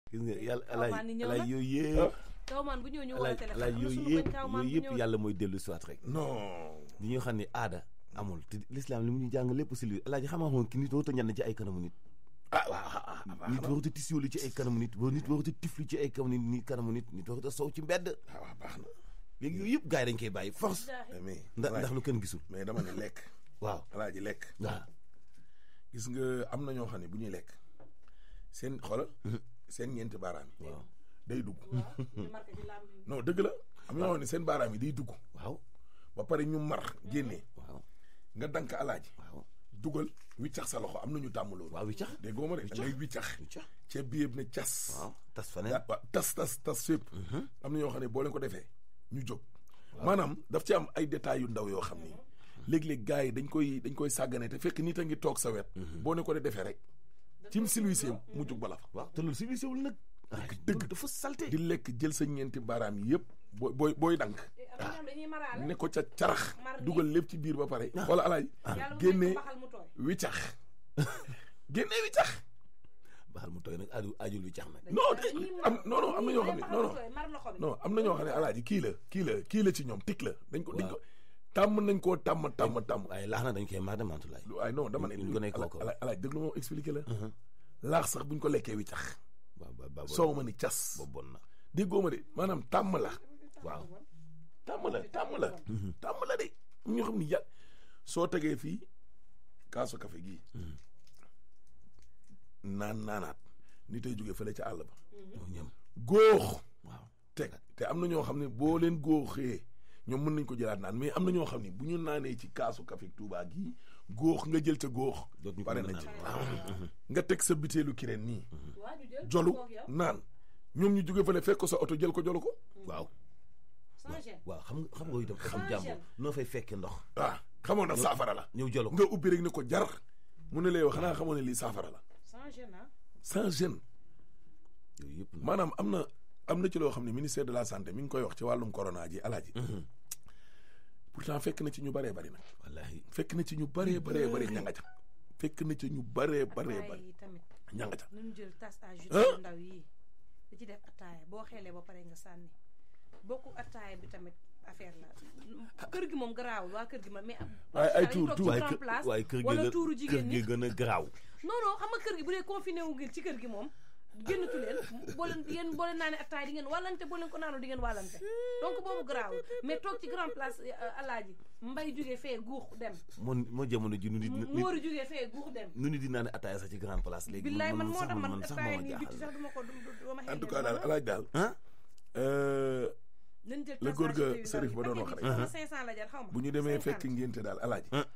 gis nga yàlla Kawman alaaj ni ñëw alaaj na. yooyu yëpp Kawman bu ñëw ñu woo alaaj téléphone alaaj am na yooyu suñu yëpp koñ Kawman yooyu bu yëpp ñëw yàlla mooy dellu siwaat rek non di ñoo xam ne aada amul te l'islam li mu ñu jàng lépp si li alaaji xamaa xoon ki nit warut a ñan ci ay kanamu nit ah waaw ah ah ah nit warut a tisiolu ci ay kanamu nit wa nit warut a tiflu ci ay kanamu nit kanamu nit nit warut a sow ci mbedd ah waaw baax na léegi yooyu yëpp gars yi dañ koy bàyyi force mais ndax ndax lu kenn gisul mais dama ne lekk waaw alaaji lekk waaw gis nga am na ñoo xam ne bu ñuy lekk seen xoolal seen ñeenti baaraam yi waaw day dugg ñu marqué ci làmb yi. non dëgg la am na ñoo xam ne seen baaraam yi day dugg waaw ba pare ñu mar génnee waaw nga dank alaaji waaw dugal wiccax sa loxo am na ñu tàmm loolu waaw wiccax dégg nga ma de da ngay wiccax wiccax ceeb bi yëpp ne cas waaw tas faneen yaa waaw tas tas tas fépp am na ñoo xam ne boo leen ko defee ñu jóg maanaam daf ci am ay détails yu ndaw yoo xam ni léeg-léeg gars yi dañ koy dañ koy sàggane te fekk nit a ngi toog sa wet boo ne ko de defee rek cim silwiseem mu jóg bala fa waaw te loolu civilisé wul nag dëgg dafa salte di lekk jël sa ñeenti baaraam yi yëpp booy booy booy dank am na ñoo xam dañuy maraale. ne ko ca carax Mar dugal lépp ci biir ba pare wala alaaj yàlla mu génnee nekk baxal mu tooy. wiccax génnee wiccax baxal mu tooy nag aju ajul wiccax nag non de am non non am na ñoo xam ne non non mar loxo bi. non am na ñoo xam ne alaaji kii la kii la kii la ci ñoom tik la dañ ko dañ ko tàmm nañ koo tàmm tàmm tàmm waaye laax na dañ koy mar de mantulaay waaye non dama ne ñu ko nekk kooku. alaaj alaaj dëgg lu moo expliqué la laax sax buñ ko lekkee wiccax waaw ba ba soow ma ni cas boobu bon na déggoo ma de maanaam tàmm la waaw tàmm la tàmm la tàmm la de am ñoo xam ni ya soo tegee fii kaasu café gii naan naanaat ni tey jógee fële ca àll ba ñoo ñëm góox waaw teg te am na ñoo xam ne boo leen góoxee ñoom mën nañ ko jëlaat naan mais am na ñoo xam ne bu ñu naanee ci kaasu café Touba gii góox nga jël ca góox Dootuñu ko pare mën a na ci naan. waaw nga teg sa bitéelu kireen nii waa ñu jël. jolu koog yow. naan ñoom ñu jóge fële fekk ko sa oto jël ko jolu ko waaw sans gêne. waaw xam nga xam nga itam xam Sans jàmbur gêne. noo fay fekkee ndox ah xamoon na saafara la ñëw jolo ko nga ubbi rek ni ko jar mu ne la yow xanaa xamoon ne lii saafara la sans gêne ah. sans gêne yooyu yëpp nag maanaam am na am na ci loo xam ne ministère de la santé mi ngi koy wax ci wàllum corona ji alaaji pourtant fekk na ci ñu bëree bëri nag wallaahi fekk na ci ñu bëree bëree bëri ñanga ca fekk na ci ñu bëree bëree ataaya bëri yi tamit. ñanga ca nañu jël tasse à jus Hein? yu ndaw yii di ci def ataaya boo xeelee ba pare nga sànni bokku ataaya bi tamit affaire la kër gi moom garaawul waa kër gi ma mais. Waaye ay dañuy tuur- toog ci tuur. waaye grand kër place waaye kër gi wala gën tuuru kër jigéen gi ñi gën a garaaw non non xam nga kër gi bu dee confiné wu ngeen ci kër gi moom génnatu leen boo leen yéen boo leen naanee attaay di ngeen wàllante boo leen ko naanoo di ngeen wàllante donc boobu garaawul mais toog ci grand place euh, alaaji mbay jugee fee guux dem moo moo jamono ji nu nit nit móori jugee fee guux dem nu nit di naan ataaya sax ci grand place léegi billaay man moo sax tax man man sax attaaya moo ma nii bitti jaaxal sax duma ko du duma en tout cas daal alaaj daal ah euh, nañ jël la góor ga Serif ba doon wax rek. rek 500 la jar xaw ma bu ñu demee 50. fekk ngénte daal alaaji Ah.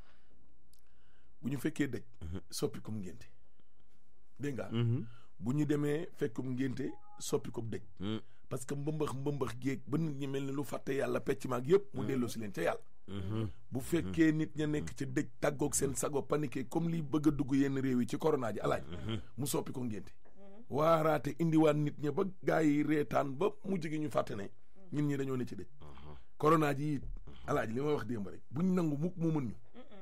bu ñu fekkee dëj soppikum ngénte dégg nga bu ñu demee fekkum ngénte soppikum dëj parce que mbëmbax mbëmbax géeg ba nit ñi mel ni lu fàtte yàlla pecc maag yëpp mu delloo si leen ca yàlla bu fekkee nit ña nekk ci dëj tàggoog seen sago paniqué comme lii bëgg a dugg yenn réew yi ci corona ji alaaj mu soppi ko ngénte waaraate indiwaat nit ña ba gaa yi reetaan ba mujj gi ñu fàtte ne ñun ñi dañoo ne ci dëj corona ji it alaaj li may wax démb rek buñ nangu mukk mu mën ñu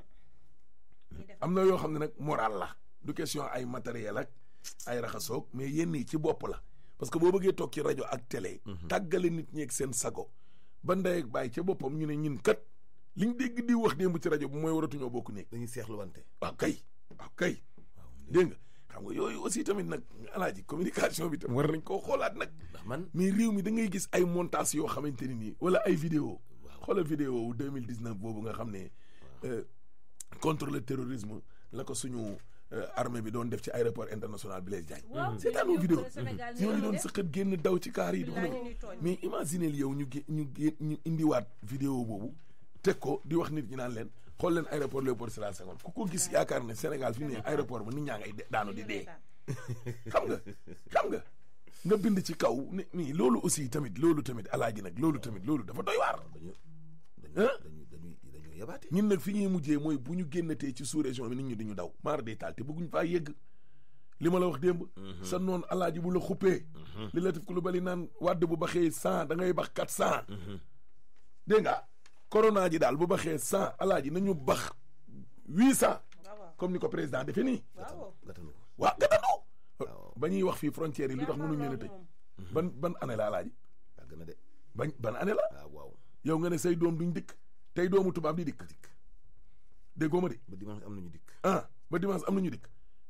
ñuy def am na yoo xam ne nag moral la du question ay matériel ak ay raxasoog mais yenn yi ci bopp la parce que boo bëggee toog ci rajo ak télé. tàggale nit ñi ak seen sago ba ndey ak bàyyi ca boppam ñu ne ñun kat liñ dégg di wax démb ci rajo bi mooy waratuñoo bokk néeg dañuy seexlu wante waaw kay waaw kay dégg nga xam nga yooyu aussi tamit nag alaaji communication bi tam war nañ koo xoolaat nag ndax man mais réew mi da ngay gis ay montage yoo xamante ni nii wala ay vidéo xoolal vidéo wu 2019 boobu nga xam ne euh, contre le terrorisme la ko suñu euh, armée bi doon def ci aéroport international Blaise Diagne waaw seetaanoo vidéo Sénégal ñoo ñu doon sëqat génn daw ci kaar yi di ko Billaay def ñu ñuy tooñ. mais imaginez yow ñu gé ñu gé ñu indiwaat vidéo boobu teg ko di wax nit ñi naan leen xool leen aéroport Léopold Sédar Senghor ku ko gis yaakaar ne Sénégal fi mu ne aéroport ba nit ñaa ngay de- daanu di dee xam nga xam nga nga bind ci kaw ne nii loolu aussi tamit loolu tamit alaaji nag loolu tamit loolu dafa doy waar dañu Hein? dañu dañuy dañu yabaate ñun nag fi ñuy mujjee mooy bu ñu génnatee ci sous région bi nit ñi duñu daw maar day taal te bëgguñ faa yegg li ma la wax démb sa noonu alaaji bu la xuppee li la def ko lu bali naan wàdd bu baxee cent da ngay bax quatre cent dégg nga corona ji daal bu baxee cent alaaji nañu bax huit cent waaw waaw comme ni ko président defee nii waaw gatanu ko waa gatanu Waaw. ba ñuy wax fii frontières yi lu tax mënuñ leen a tëj ban ban année la alaaji yàgg na de bañ ban année la waaw waaw yow nga ne say doom duñ dikk tey doomu tubaab di dikk dikk déggoo ma de ba dimanche am nañu dikk ah ba dimanche am nañu dikk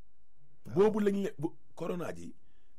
boobu lañ le bu corona ji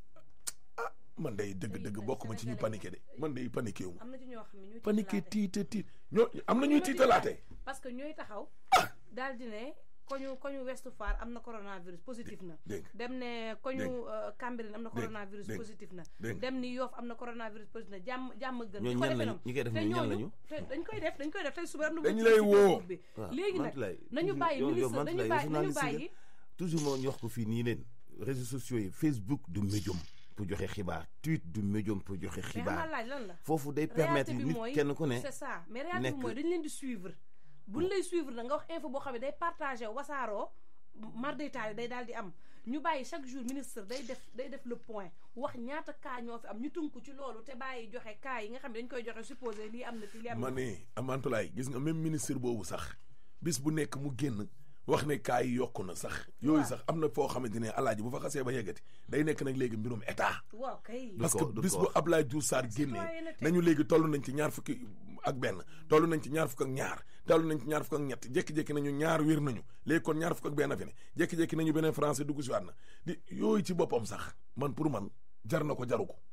ah man day dëgg-dëgg bokk ma ci ñu paniqué de man day paniqué wu ma am na ci ñoo xam ne ñooy paniqué tiitalaate. tiita tiit ñoo am na ñuy tiitalaate parce que ñooy taxaw daal di ne koñu koñu Ouest Foire am na coronavirus positif na dégg nga dem ne koñu Dégg. euh, Cambérène am na Dégg. coronavirus Dégg. positif na Dégg. dem ni Yoff am na coronavirus positif na jàmm jàmm gën ñooñu di ko ñan defee lañu noonu. ñi koy def te ñooñu ñan ñooñu lañu te dañ koy def dañ koy def tey suba am na Dañ bu lay ci woo. Facebook bi waaw léegi nag Mantoulaye, nañu toujours- bàyyi yow- yow ministre dañu Mantoulaye, bàyyi nañu journaliste nga. bàyyi toujours moo ñu wax ko fii nii leen réseaux sociaux yi Facebook du médium pour joxe xibaar tweet du médium pour joxe mais xam nga xibaar laaj lan la foofu day permettre réalité bi nit mooy kenn ku ne c'est ça mais réalité bi nekk- mooy dañ leen di suivre buñ lay suivre na nga wax info boo xam ne day partagé wasaaroo mar day taali day daal di am ñu bàyyi chaque jour ministre day def day def le point wax ñaata cas ñoo fi am ñu tënku ci loolu te bàyyi joxe cas yi nga xam ne dañ koy joxe supposé lii am na fi lii am ma na ne amantulaay gis nga même ministre boobu sax bis bu nekk mu génn wax ne kaa yi yokku na sax yooyu Waaw. sax am na foo xamante ne alaaji bu fa xasee ba yeggati day nekk nag léegi mbirum état waaw kay parce que ko- du bis ko bu wax. Ablaye Diouf Sarr génnee Citoyenneté. nañu léegi toll nañ ci ñaar fukki ak benn toll nañ ci ñaar fukk ak ñaar toll nañ ci ñaar fukk ak ñett jékki-jékki nañu ñaar wér nañu léegi kon ñaar fukk ak benn fi ne jékki-jékki nañu beneen français dugg si waat na di yooyu ci boppam sax man pour man jar na ko jaru ko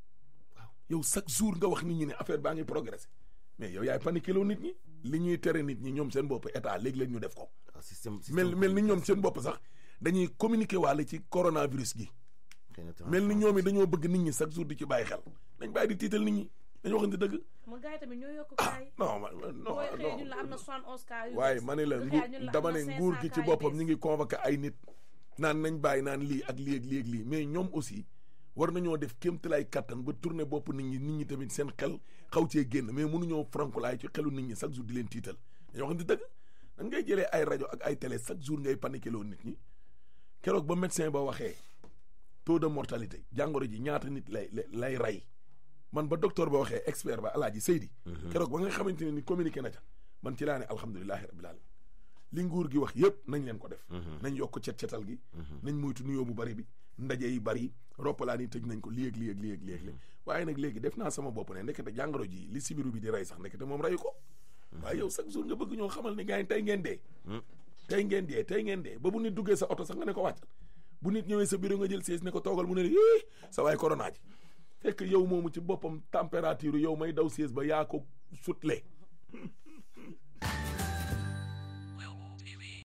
waaw yow chaque jour nga wax nit ñi ne affaire baa ngi progressé mais yow yaay paniqué loo nit ñi li ñuy tere nit ñi ñoom seen bopp état léegi-léegi ñu def ko waaw système mel mel ni ñoom seen bopp sax dañuy communiquer waale ci coronavirus gi xëy na mel ni ñoom it dañoo bëgg nit ñi chaque jour di ci bàyyi xel nañ bàyyi di tiital nit ñi dañu waxante dëgg ma gars yi tamit ñoo yokk cas yi non man man- non booy xëyee ñun non la am na 71 cas yu waaye bees. ma ne la bu ngu xëyee ñun la dama am na ne 500 nguur gi ci cas yu boppam bees. ñi ngi convoqué ay nit naan nañ bàyyi naan lii ak lii ak lii ak lii mais ñoom aussi war nañoo def kéemtalaay kattan ba tourné bopp nit ñi nit ñi tamit seen xel xaw cee génn mais mënuñoo frankulaay ci xelu nit ñi chaque jour di leen tiital dañoo waxante dëgg nan ngay jëlee ay rajo ak ay télé chaque jour ngay paniqué loo nit ñi keroog ba médecin ba waxee taux de mortalité jàngoro ji ñaata nit lay lay lay rey man ba docteur ba waxee expert ba alaaji Seydi keroog ba nga xamante ne ni communiqué na ca man ci laa ne alhamdulilahi rabbil alamin li nguur gi wax yëpp nañ leen ko def nañ yokk cet-cetal gi nañ moytu nuyoo bu bari bi ndaje yi bari roppalaan yi tëj nañ ko lii ak lii ak lii ak lii ak lii waaye nag léegi def naa sama bopp ne ndekete jàngoro ji li sibiru bi di rey sax ndekete moom reyu ko waaye yow chaque jour nga bëgg ñoo xamal ne gars yi tey ngeen dee tey ngeen dee tey ngeen dee ba bu nit duggee sa oto sax nga ne ko wàccal bu nit ñëwee sa bureau nga jël siis ne ko toogal mu ne la ii sa waay corona ji fekk yow moomu ci boppam température yow may daw siis ba yaa ko sutle